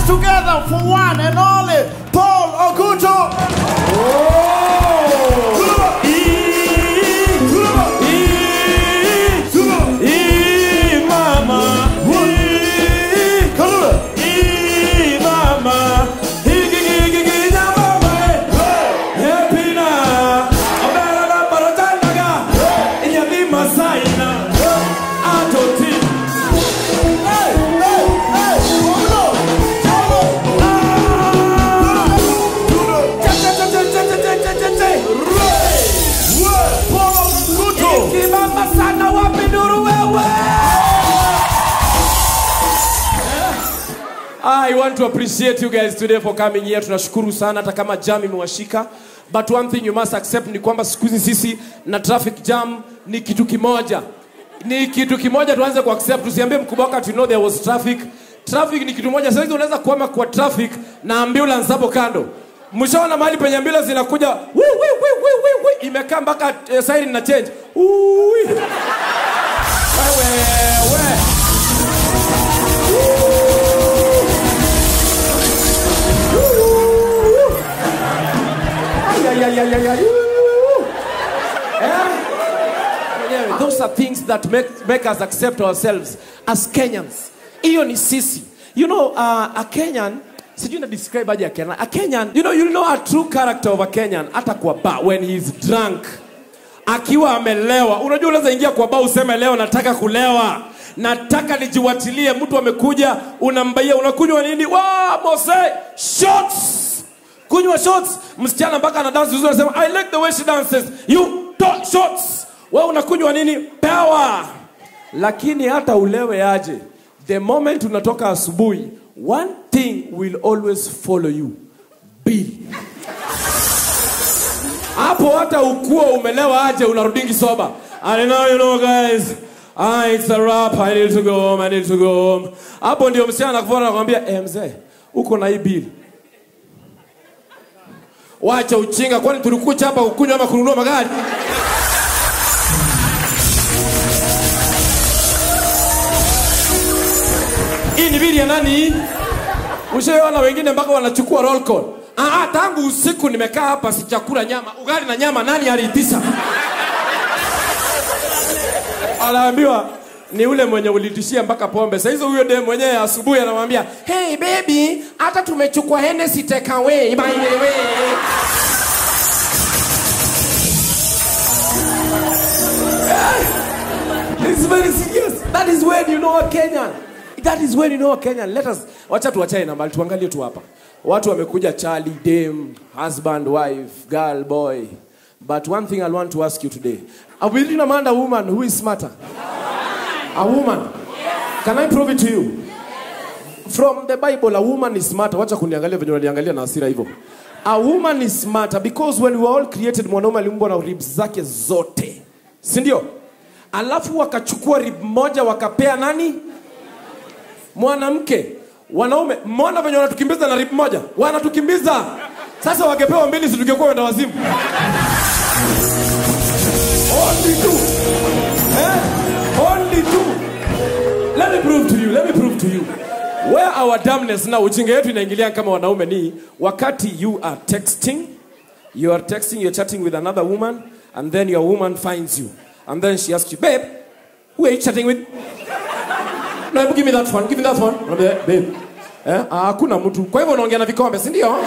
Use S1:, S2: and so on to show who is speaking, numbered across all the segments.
S1: together for one and only Paul Oguto.
S2: Kibamba sana wapi nuru wewe? I want to appreciate you guys today for coming here. Tunashukuru sana hata kama jam imewashika. But one thing you must accept ni kwamba siku hizi sisi na traffic jam ni kitu kimoja. Ni kitu kimoja tuanze ku accept. Tusiambie mkubwa wakati you know there was traffic. Traffic ni kitu moja. Sasa hizi unaweza kuama kwa traffic na ambulance hapo kando. Mshaona mahali penye ambulance inakuja wi, wi, wi, wi, wi, wi, imekaa mpaka eh, siren na change. Ui. Wewe, we. Ay, ay, ay, ay, ay, ay. Woo. Eh? Wenyewe, Those are things that make, make us accept ourselves as Kenyans. Hiyo ni sisi. You know, uh, a Kenyan, sijui na describe aje a Kenyan. A Kenyan, you know, you know a true character of a Kenyan hata kwa bar when he's drunk. Akiwa amelewa. Unajua unaweza ingia kwa bar useme leo nataka kulewa. Nataka nijiwatilie, mtu amekuja, unambaia, unakunywa nini? Wa Mose, shots kunywa shots msichana mpaka ana dance vizuri anasema i like the way she dances you don't shots wewe unakunywa nini power lakini hata ulewe aje the moment unatoka asubuhi one thing will always follow you bill hapo hata ukuwa umelewa aje unarudingi soba I know, you know guys Ah, it's a rap. I need to go home. I need to go home. Hapo ndio msichana anakufuata anakuambia, "Eh mzee, uko na hii bill." Wacha uchinga, kwani tulikuja hapa kukunywa ama kununua magari? Hii ni bili ya nani? Ushaona wengine mpaka wanachukua roll call. Ah, ah, tangu usiku nimekaa hapa sijakula nyama, ugali na nyama, nani aliitisha? Anaambiwa ni ule mwenye ulitishia mpaka pombe. Sasa hizo huyo dem mwenyewe asubuhi anamwambia, "Hey baby, hata tumechukua Hennessy take away by the way." It's very serious. That is when you know a Kenyan. That is when you know a Kenyan. Let us wacha tuachane na mbali tuangalie tu hapa. Watu wamekuja Charlie, dame, husband, wife, girl, boy. But one thing I want to ask you today. Are we really Amanda a woman who is smarter? A woman? Can I prove it to you? From the Bible, a woman is smarter. Wacha kuniangalia venye unaniangalia na hasira hivyo. A woman is smarter because when we were all created, mwanaume aliumbwa na ribs zake zote, si ndio? Alafu wakachukua rib moja wakapea nani? Mwanamke. Wanaume, mbona venye wanatukimbiza na rib moja? Wanatukimbiza. Sasa wangepewa mbili, si tungekuwa wenda wazimu? Only two. Eh? Only two. Let me prove to you. Let me prove to you. Where our dumbness now, ujinga yetu inaingilia kama wanaume ni wakati you are texting, you are texting, you're chatting with another woman, and then your woman finds you. And then she asks you, babe, who are you chatting with? No, give me that phone, give me that phone. Unaambia, Babe, eh, ah, hakuna mtu. Kwa hivyo unaongea na vikombe, si ndio?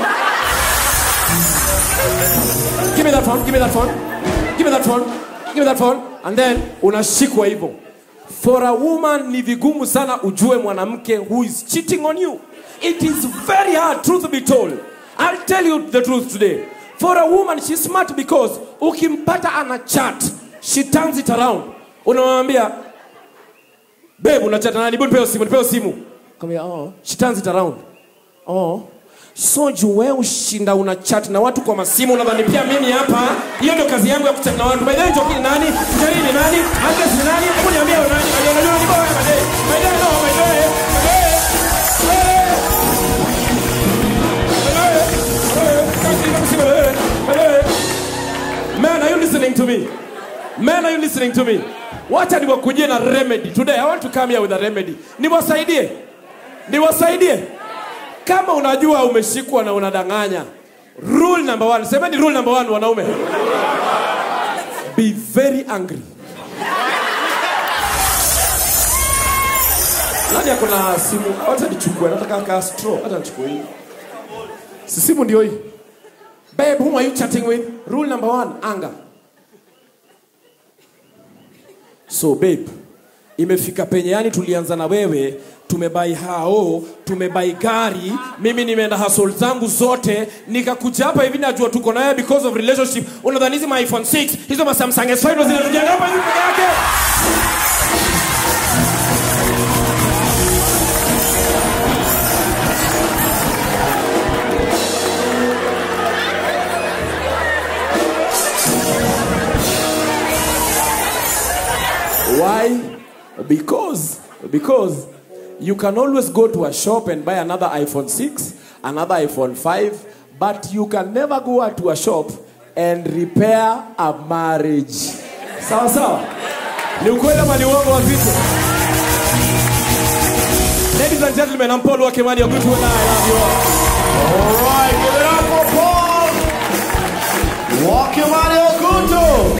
S2: Give me that phone, give me that phone. Give me that phone. Give me that phone. And then unashikwa hivyo. For a woman ni vigumu sana ujue mwanamke who is cheating on you. It is very hard, truth be told. I'll tell you the truth today. For a woman, she's smart because ukimpata ana chat, she turns it around. Unamwambia, babe, unachat na nani? Hebu nipe simu, nipe simu. Kambia, oh, she turns it around. Oh. So juu wewe ushinda una chat na watu kwa masimu unadhani pia mimi hapa hiyo ndio kazi yangu ya kuchat na watu. By the way, Njoki ni nani? Jerry ni nani? Agnes ni nani? Hebu niambie wewe nani? Unajua unajua ni bora by the way. By the way, no, by the way. By the way. Man, are you listening to me? Man, are you listening to me? Wacha niwakujie na remedy. Today I want to come here with a remedy. Niwasaidie. Niwasaidie. kama unajua umeshikwa na unadanganya rule number one semeni rule number one wanaume be very angry nani ako na simu hata nichukue nataka ka straw hata nichukue hii si simu ndio hii babe whom are you chatting with rule number one anger so babe imefika penye yani tulianza na wewe tumebai hao tumebai gari mimi nimeenda hasol zangu zote nikakuja hapa hivi najua tuko naye because of relationship unadhani hizi ma iphone 6 hizo ma samsung s5 ndo zinatujenga hapa hivi peke yake Why? Because because you can always go to a shop and buy another iPhone 6, another iPhone 5, but you can never go out to a shop and repair a marriage. Sawa sawa? Ni ukweli ama ni uongo wazito? Ladies and gentlemen, I'm Paul Wakemani. You're good to I love you all.